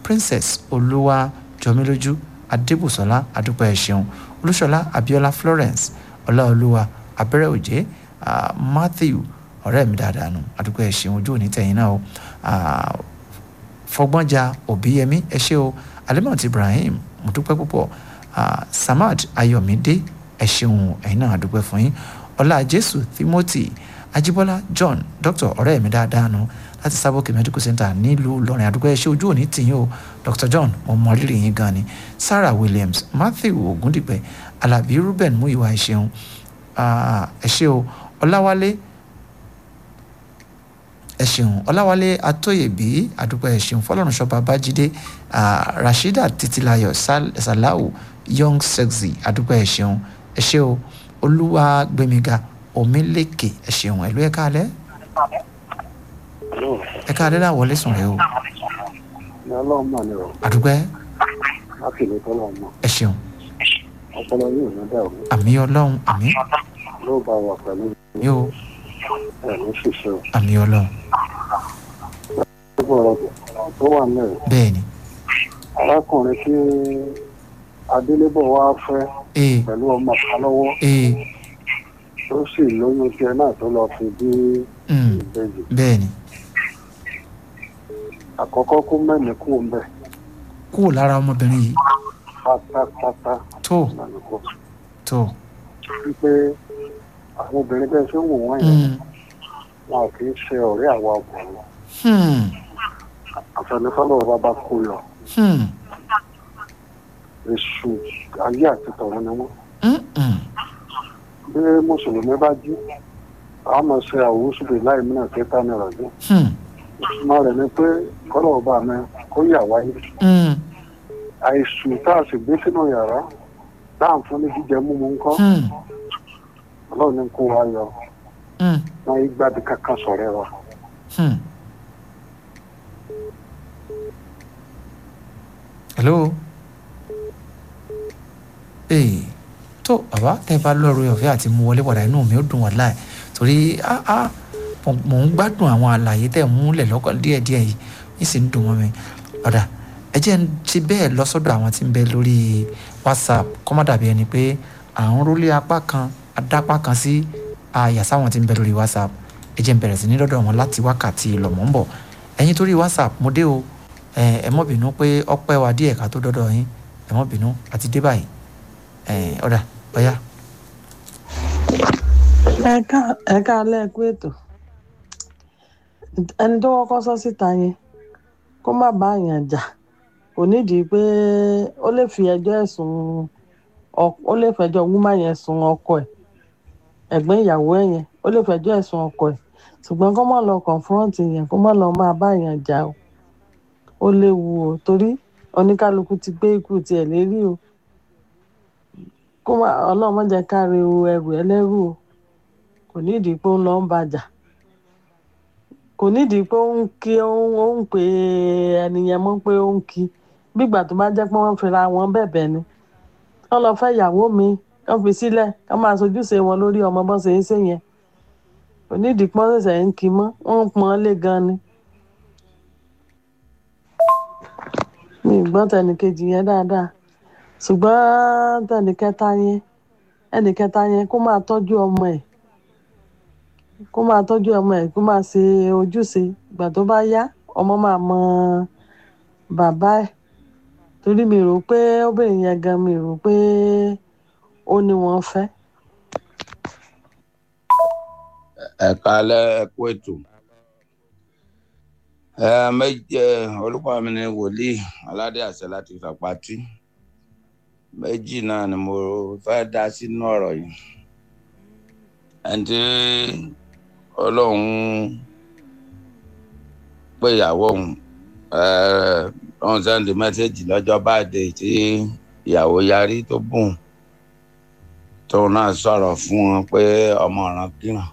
princess olúwa jọmílójú adébùsọlá adúpẹ́ ẹ ṣeun olúṣọlá abiola florence ọláolúwa abẹ́rẹ́ òjé ah, matthew ọ̀rẹ́ mi dáadáa nù adúpẹ́ ẹ ṣeun ojú òní tẹ̀yìn náà o Ah, fọgbọ́njà òbíyẹmí ẹ ṣé o alimọ̀tì ibrahim mo dúpẹ́ púpọ̀ Ah, samad ayọ̀mídé ẹ ṣeun ẹ̀yin náà àdúpẹ́ fún yín ọlá jésù timothy ajíbọ́lá john dr ọ̀rẹ́ mi dáadáa nù láti sábòkè medical center nílùú ìlọrin àdúpẹ́ ẹ ṣé ojú òní tìyín o dr john mo mọ rírì yín gan ni sarah williams matthew ogundipẹ alabi ruben muyiwa ẹ ṣeun Ah, ẹ ṣé o ọláwálé ẹ ṣeun ọláwálé atóyèbí àdúpẹ́ ẹ ṣeun fọlọ́runṣọ́ babájídé ah, rashida titilayo Sal- salau young sexy àdúpẹ́ ẹ ṣeun ẹ ṣé o olúwa gbẹmíga omílékè ẹ ṣeun ẹ̀lú ẹ̀ka alẹ́ ẹ̀ka alẹ́ náà wọlé sùn rẹ o ní ọlọ́run mọ̀ ni o àdúpẹ́ láti lè tọ́lọ̀ mọ̀ ẹ ṣeun ọpọlọ yóò ní dàrú àmì ọlọ́run àmì ló bá wà pẹ̀lú yóò ẹ̀mí ṣiṣẹ́ o. àmì ọlọ́run gbogbo ọ̀rọ̀ tó wà náà bẹ́ẹ̀ ni arákùnrin tí adélébọ̀ wá fẹ́ ee pẹ̀lú ọmọ kan lọ́wọ́ ee tó sì lóyún tiẹ̀ náà tó lọ fi bí mm, ìbejì bẹ́ẹ̀ ni àkọ́kọ́ kó mẹ́ni kú mbẹ́ kúrò lára ọmọbìnrin yìí pátápátá tó lànà kó tó wípé àwọn obìnrin bẹ́ẹ̀ ṣe ń wò wọ́n yẹn mm, wọn kì í ṣe ọ̀rẹ́ àwa ọkùnrin hmm, àfẹnifọ́lọ́ bàbá kó yọ hmm, èṣù ayé àti tọ̀run ni wọ́n. mm, mm, bí mùsùlùmí bá jí àwọn máa ṣe àwòsùlè láì mìíràn kẹta ní ìrọ̀jọ́ hmm, ìtumọ̀ rẹ̀ ni pé kọ́lọ̀ ọba mi kó yà wáyé mm, àìsùn tá a sì gbé sínú yàrá dáhùn fún ní jíjẹ múmu ńkọ́ hmm, ọlọ́run ní kó wa yọ mm, wọn yí gbàdí kankan sọ̀rẹ́ wa. hmm. hello ee tó bàbá tẹ bá lọ́rọ̀ ọ̀fẹ́ àti mú wọlé padà inú mi ó dùn wọ́n láì torí ah ah mo mò ń gbádùn àwọn àlàyé tẹ̀ ń múlẹ̀ lọ́kàn díẹ̀díẹ̀ yìí yìí sì ń dùn mọ́ mi ọ̀dà ẹ jẹ́ ń ti bẹ́ẹ̀ lọ sọ́dọ̀ àwọn tí ń bẹ lórí whatsapp kó má dàbí ẹni pé à ń rólé apá kan adápá kan sí àyà sáwọn tí ń bẹ lórí whatsapp ẹ jẹ́ ń bẹ̀rẹ̀ sí ní lọ́dọ̀ wọn láti wákàtí ìlọ̀mọ́ ń bọ̀ ẹ̀yin torí whatsapp mo dé o ẹ ẹ mọ́ bínú pé ọpẹ́ wa díẹ̀ ká tó dọ́dọ̀ yín ẹ mọ́ bínú àti dé báyìí ẹ ọ̀dà ọ̀yá ẹ̀ka ẹ̀ka alẹ́ ẹ̀kú ètò ẹni tó kọ́kọ́ sọ síta yẹn kó má bá àyàn jà kò nídìí pé ó lè fi ẹjọ́ ẹ̀sùn ọ- ó lè fẹjọ́ wúmá yẹn sùn ọkọ ẹ̀ ẹ̀gbọ́n ìyàwó ẹ̀ yẹn ó lè fẹjọ́ ẹ̀sùn ọkọ ẹ̀ ṣùgbọ́n kó má lọ confront yẹn kó má lọ máa bá àyàn jà o ó léwu o torí oníkálukú ti gbé ikú tiẹ̀ lérí o kó má ọlọ́run má jẹ́ ká re o ẹrù ẹlẹ́rù o kò nídìí pé ó ń lọ ń bàjà kò nídìí pé ó ń kí ó ń ó ń pè ẹni yẹn mọ́ pé ó ń kí bígbà tó bá jẹ́ pé wọ́n fira wọn bẹ̀bẹ̀ ni wọ́n lọ fẹ́ ìyàwó mi wọ́n fi sílẹ̀ wọ́n máa sojúṣe wọn lórí ọmọ bọ́n ṣe ń ṣe yẹn kò nídìí pé wọ́n ṣẹ̀ṣẹ̀ ń kí mọ́ wọ́n ń pọ́n lé gan ni. mi ì gbọ́ tẹnìkejì yẹn dáadáa ṣùgbọ́n tẹnìkẹta yẹn ẹnìkẹta yẹn kó máa tọ́jú ọmọ ẹ̀ kó máa tọ́jú ọmọ ẹ̀ kó máa ṣe ojúṣe ìgbà tó bá yá ọmọ máa mọ bàbá ẹ̀ torí mi rò pé obìnrin yẹn gan mi rò pé ó ní wọ́n fẹ́. ẹ kálẹ́ ẹ kú ètò ẹ méje orúkọ mi ni wòlíì aládé àṣẹ láti fàpátì méjì náà ni mo fẹ́ dá sínú ọ̀rọ̀ yìí ẹni tí ọlọ́run pé ìyàwó òun ọ̀hún sẹ́ndì mẹ́sẹ̀gì lọ́jọ́ báàdé tí ìyàwó yarí tó bùn tóun náà sọ̀rọ̀ fún wọn pé ọmọ ọ̀ràn kíran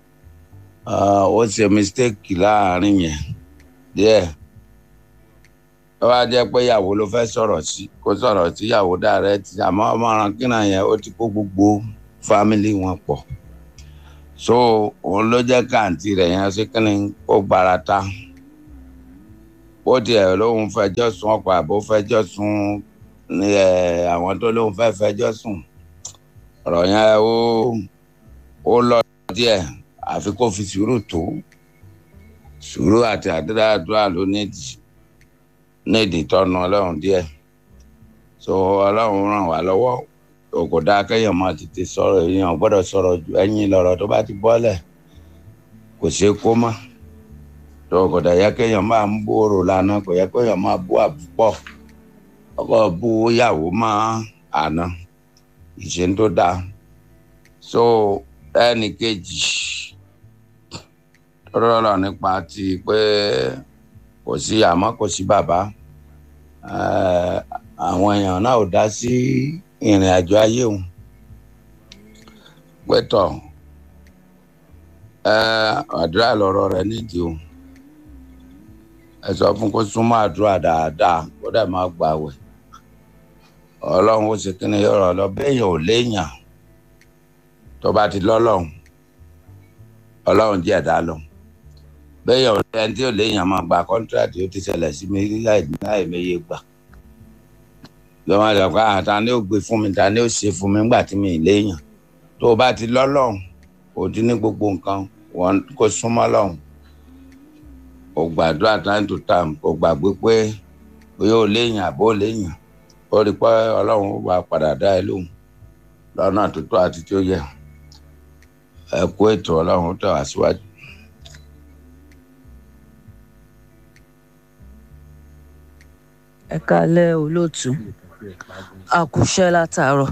ó ṣe mistake láàrin yẹn díẹ̀ ó wá jẹ́ pé ìyàwó ló fẹ́ sọ̀rọ̀ sí kó sọ̀rọ̀ sí ìyàwó direct àmọ́ ọmọ ọ̀ràn kíran yẹn ó ti kó gbogbo fámìlì wọn pọ̀ so òun ló jẹ́ káàntì rẹ̀ yẹn ṣe kí ni kó gbára ta ó tiẹ̀ lóun fẹjọ́ sùn ọkọ̀ àbó fẹjọ́ sùn ní ẹ̀ àwọn tó lóun fẹ́ fẹjọ́ sùn ọ̀rọ̀ yẹn ó ó lọ díẹ̀ àfi kó fi sùúrù tó sùúrù àti àdúrà ló nídìí nídìí tọ́nu ọlọ́run díẹ̀ so ọlọ́run ràn wá lọ́wọ́ o kò dáa kéèyàn máa tètè sọ̀rọ̀ èèyàn gbọ́dọ̀ sọ̀rọ̀ ju ẹ̀yìn lọ́rọ̀ tó bá ti bọ́lẹ̀ kò ṣeé kó mọ́ tó kò dà yẹ kéèyàn máa ń bòrò lánàá kò yẹ kéèyàn máa bú àbúpọ̀ ọkọ̀ bú yàwó máa àná ìṣe tó dáa so ẹnì kejì rọrọ nípa ti pé kò sí àmọ́ kò sí bàbá àwọn èèyàn náà ò dá sí ìrìn àjò ayé òun pẹtọ àdúrà lọ̀rọ̀ rẹ̀ nídìí o ẹ sọ fún kó súnmọ́ àdúrà dáadáa kó dẹ̀ máa gbàwẹ̀ ọlọ́run ó ṣe kí ni yọrọ lọ béèyàn ò léèyàn tó bá ti lọ́lọ́run ọlọ́run díẹ̀ dá lọ béèyàn ò lẹ́yìn tí ò léèyàn máa gba kọ́ńtíráàtì ó ti ṣẹlẹ̀ sí mi láì méye gbà lọ́wọ́ àti ọ̀pá àtà ni ó gbé fún mi ta ni ó ṣe fún mi nígbà tí mi ì léèyàn tó o bá ti lọ́lọ́run ò ti ní gbogbo nǹkan wọn kò súnmọ́ lọ́hùn kò gbàdúrà time to time kò gbàgbé pé bóyá ò léèyàn àbó léèyàn ó rí pé ọlọ́run ó wà padà dá ẹ lóhùn lọ́nà tó tó àti tí ó yẹ ẹ kó ètò ọlọ́run ó tẹ̀ wá síwájú. ẹ kálẹ́ olóòtú àkùṣẹ́ látàárọ̀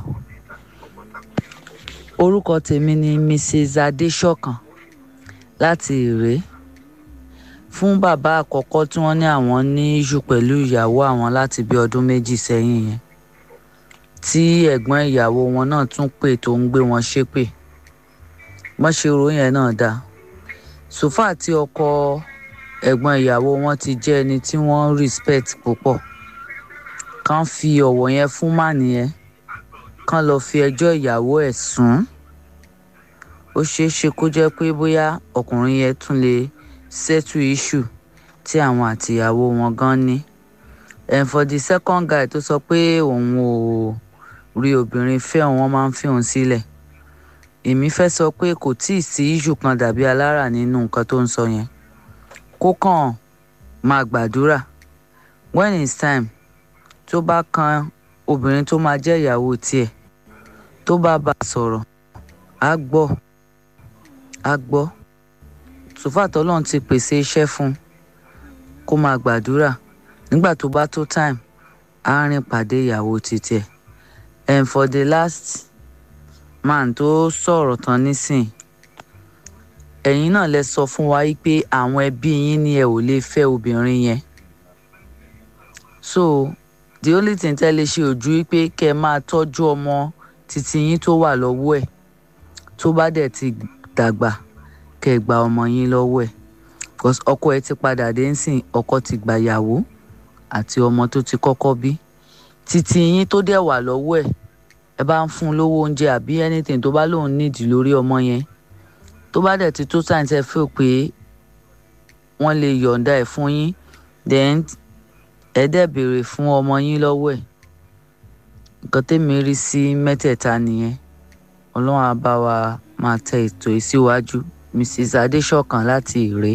orúkọ tèmi ni mrs adéṣọ̀kan láti ìré fún bàbá àkọ́kọ́ tí wọ́n ní àwọn ní iṣu pẹ̀lú ìyàwó àwọn láti bí ọdún méjì sẹ́yìn yẹn tí ẹ̀gbọ́n ìyàwó wọn náà tún pè tó ń gbé wọn ṣépè wọ́n ṣe ròyìn ẹ̀ náà dáa sòfà tí ọkọ ẹ̀gbọ́n ìyàwó wọn ti jẹ́ ẹni tí wọ́n respect púpọ̀ kàn fi ọ̀wọ̀ yẹn fún màní yẹn kàn lọ fi ẹjọ́ ìyàwó ẹ̀ sùn ó ṣeé ṣe kó jẹ́ pé bóyá ọkùnrin yẹn tún lè settle issue tí àwọn àtìyàwó wọn gan ní and for the second guy tó sọ pé òun ò rí obìnrin fẹ́ òun wọ́n máa ń fi òun sílẹ̀ èmi fẹ́ sọ pé kò tíì sí issue kan dàbí alára nínú nǹkan tó ń sọ yẹn kó kàn máa gbàdúrà when it's time tó bá kan obìnrin tó máa jẹ́ ìyàwó tiẹ̀ tó bá bá a sọ̀rọ̀ á gbọ́ á gbọ́ sòfàtọ́ lọ́n ti pèsè iṣẹ́ fún un kó máa gbàdúrà nígbà tó bá tó time á rìn pàdé ìyàwó títẹ̀ and for the last man tó sọ̀rọ̀ tán nísìn ẹ̀yin náà lẹ sọ fún wa pé àwọn ẹbí yín ni ẹ ò lè fẹ́ obìnrin yẹn so the only thing tẹ́ lè ṣe ojú pé kẹ́ ẹ máa tọ́jú ọmọ títí yín tó wà lọ́wọ́ ẹ̀ tó bá dẹ̀ ti dàgbà kẹ́ ẹ gba ọmọ yín lọ́wọ́ ẹ̀ because ọkọ ẹ ti padà dé nsìn ọkọ ti gbàyàwó àti ọmọ tó ti kọ́kọ́ bí títí yín tó dẹ̀ wà lọ́wọ́ ẹ̀ ẹ bá ń fún un lówó oúnjẹ àbí anything tó bá lóun nídìí lórí ọmọ yẹn tó bá dẹ̀ ti tó sáyẹn tẹ́ fẹ́ pé wọ́n lè yọ̀ǹda ẹ̀ fún yín then ẹ dẹ̀ béèrè fún ọmọ yín lọ́wọ́ ẹ̀ nǹkan tẹ́mi rí sí mẹ́tẹ̀ẹ̀ta nìyẹn ọlọ́run á bá wa máa tẹ ètò yìí síwájú mrs adéṣọ̀kan láti ìré.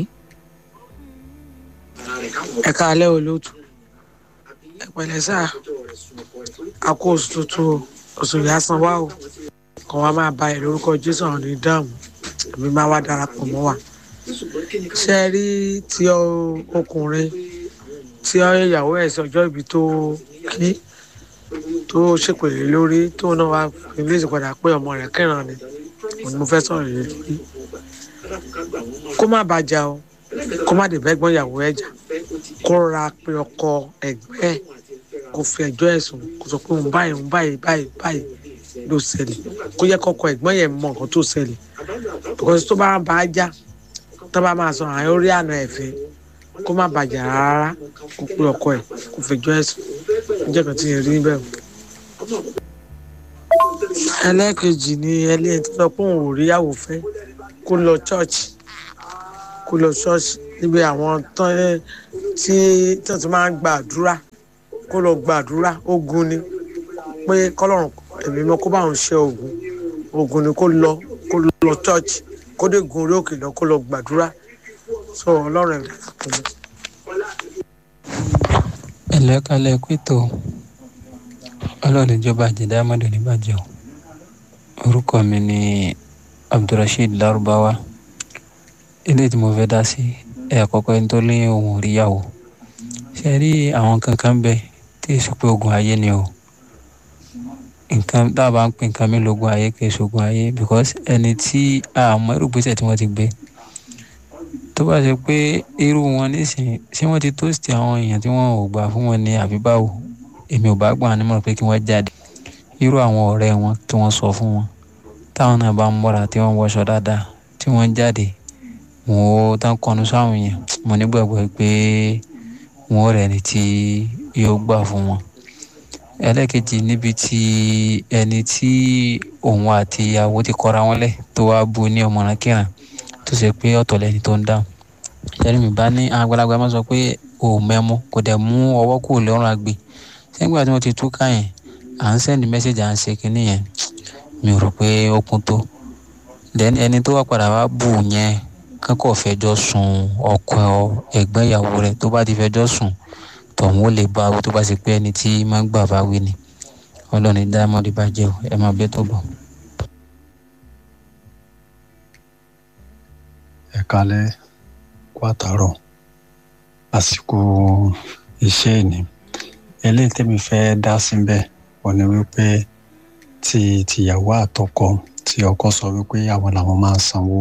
ẹ káalẹ́ olóòtú ẹ pẹ̀lẹ́ sáà a kó oṣù tuntun oṣù yásán wá o kàn wá máa ba ẹ lórúkọ jésù àwọn ní dáàmú èmi máa wá darapọ̀ mọ́ wa ṣe é rí ti ọkùnrin tí ìyàwó ẹ̀ sọjọ́ ibi tó kí tó ṣèpèlè lórí tó náà wá ilé ìsìnkpadà pé ọmọ rẹ̀ kẹràn ni òun ni mo fẹ́ sọ̀rọ̀ yìí lórí kó má bàjá o kó má dé bẹ́gbọ́n ìyàwó ẹ̀ jà kó ra pé ọkọ ẹ̀gbẹ́ ẹ̀ kó fi ẹjọ́ ẹ̀ sùn kó sọ pé òun báyìí òun báyìí báyìí báyìí ló ṣẹlẹ̀ kó yẹ kọ́kọ́ ẹ̀gbọ́n yẹn mọ nǹkan tó ṣẹlẹ̀ because tó bá bá a já tó bá máa sọ àwọn orí àna ẹ̀fẹ́ kó má bàjẹ́ rárá kó pé ọkọ ẹ̀ kó fẹjọ́ ẹ̀ sùn níjẹ́ kan tí yẹn rí bẹ́ẹ̀. ẹlẹ́ẹ̀kejì ni ẹlẹ́yìn tó sọ pé òun ò rí ìyàwó fẹ́ kó lọ church kó lọ church níbi àwọn tí tí wọ́n ti máa ń gbàdúrà kó lọ gbàdúrà ogun ni pé kọ́lọ́run ẹ̀mí mọ́ kó bá òun ṣe ogun ogun ni kó lọ kó lọ church kó dé gun orí òkè lọ kó lọ gbàdúrà so ọlọ́run ẹ̀dá kàkùnrin. ẹlẹ́kálẹ̀ pẹ̀tọ́ ọlọ́run ìjọba àjẹdá amadu níbàjẹ́ o orúkọ mi ni abdulrasheed larubawa ilé tí mo fẹ́ dá sí ẹ̀ àkọ́kọ́ ẹni tó lé ohun òríyàwó ṣe rí àwọn kankan bẹ tí èso pé ogun ayé ni o nǹkan tá a bá ń pè nǹkan mi lógun ayé kì í ṣogun ayé because ẹni tí àmọ́ irúgbésẹ̀ tí wọ́n ti gbé tó bá ṣe pé irú wọn nísìnyí ṣé wọ́n ti tóòsì àwọn èèyàn tí wọ́n ò gbà fún wọn ní àbí báwo èmi ò bá gbà wọn nímọ̀ràn pé kí wọ́n jáde irú àwọn ọ̀rẹ́ wọn tí wọ́n sọ fún wọn táwọn náà bá ń mọ́ra tí wọ́n wọṣọ dáadáa tí wọ́n ń jáde wọn ò tán kọnu sáwọn èèyàn mo nígbàgbọ́ pé wọn ò rẹ̀ ní tí yóò gbà fún wọn ẹlẹ́kejì níbi tí ẹni tí òun àti ìyàwó ti kọra wọn lẹ̀ tó wá bu ní ọmọràn kíran tó ṣe pé ọ̀tọ̀ lẹni tó ń dáhùn ṣẹ́ni mi bá ní àgbàlagbà máa sọ pé òun mẹ́mú kò dẹ̀ mú ọwọ́ kúrò lọ́rùn àgbè sẹ́gbà tí wọ́n ti túká yẹn à ń sẹ́ndì mẹ́sẹ̀gì à ń ṣe kínní yẹn mi ò rò pé ó kún tó then ẹni tó wá padà wá bù yẹn kankan fẹjọ́ sùn ọkọ ẹ̀gbọ́n ìyàwó rẹ̀ tó bá ti fẹjọ́ sùn tọ̀hún ó lè bá wí tó bá ṣe pé ẹni tí máa ń gbà bá wí ni ọlọ́ni dámọ́dé bá jẹ́ o ẹ máa bẹ́ tó bọ̀. ẹ kalẹ̀ kó àtàrọ̀ àsìkò iṣẹ́ ìní eléyìí tẹ́mi fẹ́ dá síbẹ̀ wọ́n ní wípé ti tìyàwó àtọkọ tí ọkọ sọ wípé àwọn làwọn máa ń sanwó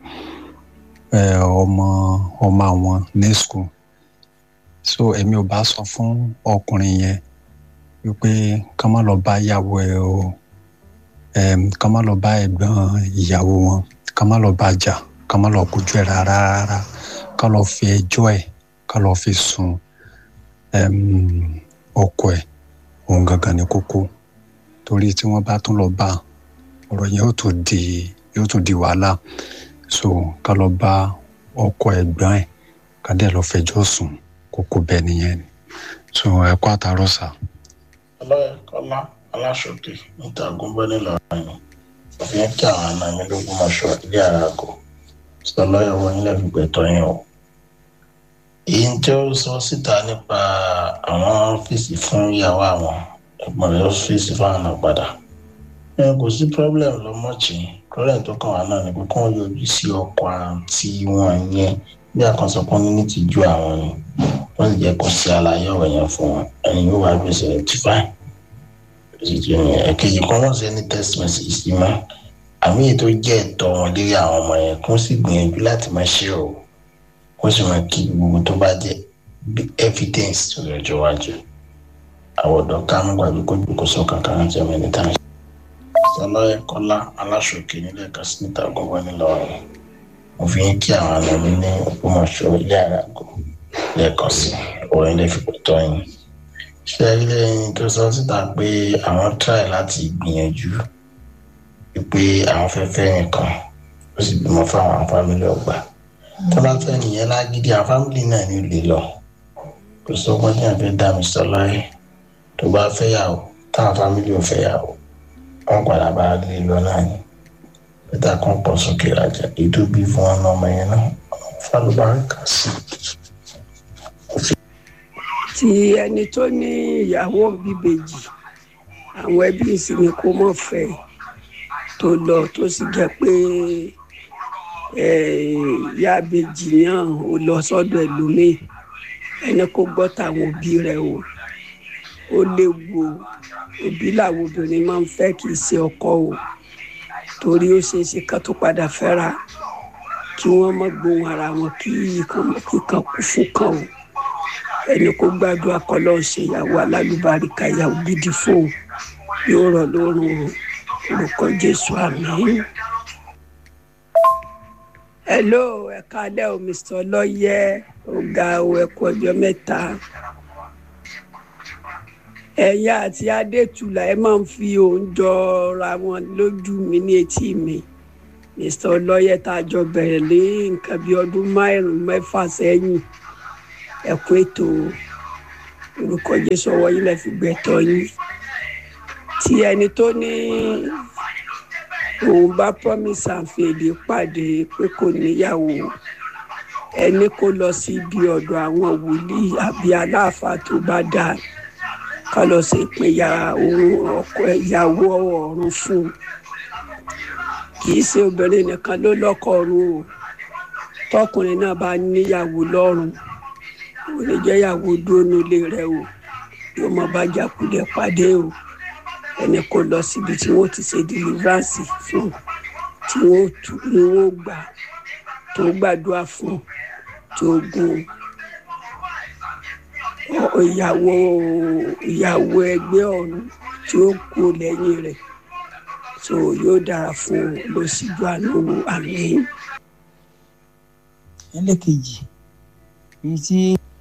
ọmọ ọmọ àwọn ní school so èmi ò bá sọ fún ọkùnrin yẹn wípé ká má lọ bá ìyàwó ẹ o ká má lọ bá ẹ̀gbọ́n ìyàwó wọn ká má lọ bá jà ká má lọ kojú ẹ rárá rárá ká lọ fi ẹjọ́ ẹ ká lọ fi sùn ọkọ ẹ òun gangan ní kókó torí tí wọ́n bá tún lọ bá ọ̀rọ̀ yẹn yóò tún di yóò tún di wàhálà so ká lọ bá ọkọ ẹ̀gbọ́n ẹ ká dẹ̀ lọ fẹjọ́ sùn kókó bẹ́ẹ̀ nìyẹn ni so ẹ kó àtàrọ sá. ọlọ́yẹ kọ́lá aláṣọkè níta gúnbẹ́ ńìlọrin òfin kí àwọn àna mi lógún mọ́ṣọ́ ilé ara kò sọ lọ́yọ̀ wọ́n nílẹ̀ fìgbẹ́tọ̀ yẹn o. èyí tí ó sọ síta nípa àwọn ọ́fíìsì fún ìyàwó àwọn ẹ̀gbọ́n rẹ̀ ọ́fíìsì fún àwọn àgbàdà. kò sí problem lọ́mọ́ọ̀chì problem tó kàn wá náà ni pé kí wọ́n yọjú sí ọkọ̀ àǹtí wọn yẹn bí àkànṣe kan ní ti ju àwọn ni wọ́n sì jẹ́ kó sí àlàyé ọ̀rọ̀ yẹn fún wọn ẹni yóò wá gbèsè rẹ̀ tí fáìn ẹ̀kejì kan náà ṣe ní text message sí mọ́ àmì èyí tó jẹ́ ẹ̀tọ́ wọn lérí àwọn ọmọ yẹn kó sì gbìyànjú láti máa ṣe o kó sì máa kí gbogbo tó bá jẹ́ evidence tó lọ́jọ́ wájú àwọn ọ̀dọ́ ká mú gbàgbé kó jókòó sọ kankan láti ọmọ ẹni tá à ń ṣe. sọlọ́yẹ kọ́lá aláṣọkè nílẹ̀ kan sí níta gbọ́ngbọ́n nílọrin mo fi ń kí àwọn àna mi ní ògbómọ̀ṣọ́ ilé àràgọ́ lẹ́ẹ̀kan sí orin lè fi tọ́ yín ṣé ilé yín tó sọ síta pé àwọn try láti gbìyànjú pé àwọn fẹ́ fẹ́ nìkan ó sì bímọ fáwọn fámìlì ọgbà tó bá fẹ́ nìyẹn lágídí àwọn fámìlì náà ní lè lọ kò sọ́gbọ́n tí wọ́n fẹ́ dá mi sọ láyé tó bá fẹ́ yàwó táwọn fámìlì ò fẹ́ yàwó wọ́n padà bá lè lọ náà ni peter kan pọ̀ sókè rajà èyí tó bí fún wọn ọmọ yẹn náà fálùbáríkà sí ti ẹni tó ní ìyàwó bíbejì àwọn ẹbí ìsinmi kó mọ̀ fẹ́ tó lọ tó sì jẹ́ pé ìyá bèjì náà ò lọ sọ́dọ̀ ẹlòmíì ẹni kó gbọ́ táwọn òbí rẹ̀ o ó léwu o òbí làwọn obìnrin máa ń fẹ́ kì í ṣe ọkọ o torí ó ṣeé ṣe ká tó padà fẹ́ra kí wọ́n má gbóhùn ara wọn kí kíkan kú fún kan o ẹni kó gbàdúrà kọlọ ṣe ìyàwó alálùbáríkà ìyàwó gidi fóun yóò rọ lórun orúkọ jésù àmín. hello ẹ káalẹ́ o mr ọlọ́yẹ ọ̀gá o ẹ kú ọjọ́ mẹ́ta ẹ̀yà àti adétúlà ẹ máa ń fi oúnjọ ra wọn lójú mi ní etí mi mr ọlọ́yẹ tá a jọ bẹ̀rẹ̀ lé nǹkan bíi ọdún márùn-ún mẹ́fà sẹ́yìn ẹ̀kú ètò orúkọ jésù ọwọ́ yín lẹ́ fi gbẹ̀tọ́ yín tí ẹni tó ní òun bá promise àǹfẹ̀lì pàdé pé kò níyàwó ẹni kó lọ sí ibi ọ̀dọ̀ àwọn wòlíì àbí aláàfáà tó bá dáa ká lọ sí ìpínyà òun ọkọ ìyàwó ọ̀run fún un kì í ṣe obìnrin nìkan ló lọ́kọ ọ̀run o tọkùnrin náà bá níyàwó lọ́rùn ò lè jẹ́ ìyàwó dúró nílé rẹ̀ o yóò mọ bá jàkulẹ̀ pàdé o ẹni kó lọ síbi tí wọ́n ti ṣe deliverance fún tí wọ́n tù ní wọ́n gbà tó gbàdúrà fún tí ó gun ìyàwó ìyàwó ẹgbẹ́ ọ̀run tí ó kú lẹ́yìn rẹ̀ so yóò dára fún un lọ síjú àánú àmì. ẹlẹ́kejì èyí tí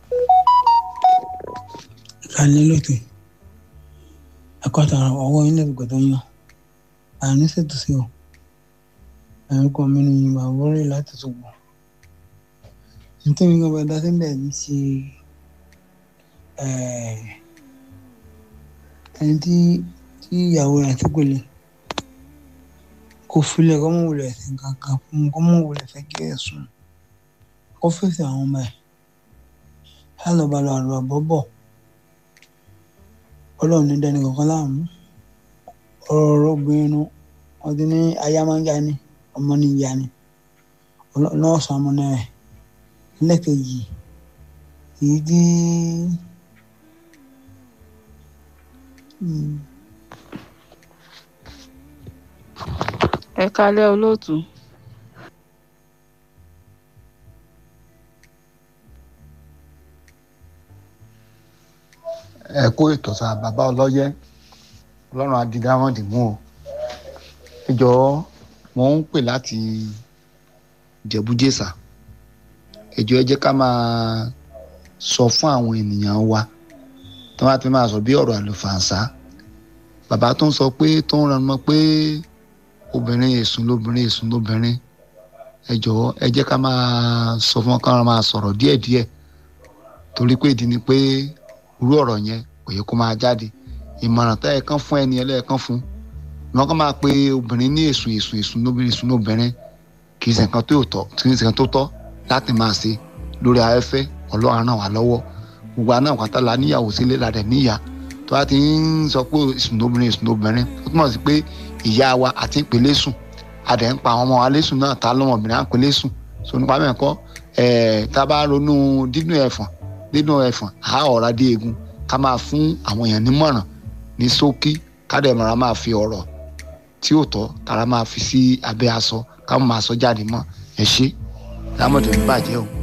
ìkànnì lókè ẹ̀kọ́ta ọwọ́ ilé ìgbọ̀dọ̀ yan àní ṣètò sí ọ ẹ̀rọ̀kọ mi ni bàbá rẹ̀ láti ṣùgbọ́n nítorí wọn bá dá sílẹ̀ ní ṣe ẹni tí tí ìyàwó rẹ̀ ti gbélé kò filẹ̀ kọ́ mọ̀ wulẹ̀ sí kankan fún un kọ́ mọ̀ wulẹ̀ fẹ́ kí ẹ̀ sùn kó fèsì àwọn ọmọ ẹ̀ ẹ̀ lọ́ba lọ àlọ́ àbọ̀ bọ̀ ọlọ́run ní dání kankan láàmú ọ̀rọ̀ ọ̀rọ̀ obìnrin nu wọ́n ti ní aya máa ń ya ni ọmọ ní ìyá ni nọ́ọ̀sì ọmọ náà ẹ̀ lẹ́kẹ̀jì èyí tí ẹ kálẹ́ olóòtú ẹ kó ètò sá bàbá ọlọ́yẹ ọlọ́run adidámọ̀dì mú o ẹ jọ̀ọ́ mo ń pè láti jẹ̀bújẹ̀sà ẹ jọ̀ọ́ ẹ jẹ́ ká máa sọ fún àwọn ènìyàn wa tí wọ́n á ti máa sọ bí ọ̀rọ̀ àlùfàǹsá bàbá tó ń sọ pé tó ń ranmọ́ pé obìnrin èsùn lóbìnrin èsùn lóbìnrin ẹ jọ̀ọ́ ẹ jẹ́ ká máa sọ fún wọn ká máa sọ̀rọ̀ díẹ̀díẹ̀ torí pé ìdí ni pé irú ọ̀rọ̀ yẹn kò yẹ kó máa jáde ìmọ̀ràn tá ẹ̀ kán fún ẹni ẹlẹ́ẹ̀kan fún wọn kàn máa pe obìnrin ní èsùn èsùn èsùn lóbìnrin èsùn lóbìnrin kì í ṣe nǹkan tó tọ́ kì í ṣe nǹkan tó tọ́ láti máa ṣe lórí afẹ́fẹ́ ọlọ́run ràn wá lọ́wọ́ gbogbo àná àpáta la níyàwó sílé la dẹ̀ níyà tó bá ti ń sọ pé èsùn lóbìnrin èsùn lóbìnrin ó túmọ̀ sí pé ìyá wa àti ìpele sùn a dẹ̀ ń pa àwọn ọmọ wa lésùn náà ta lọ́mọbìnrin à ń pele sùn so nípa mẹ́kọ́ ẹ̀ tá a bá ronú dídùn ẹ̀fọ̀n dídùn ẹ̀fọ̀n àá ọ̀rá dé egun ká máa fún àwọn èèyàn nímọ̀ràn ní ṣókí ká dẹ̀ mọ̀ra máa fi ọ̀rọ̀ tí ò tọ́ tara máa fi sí abẹ́ aṣọ ká máa sọ jáde mọ́ ẹ ṣé lámọ̀tò ń bàjẹ́ o.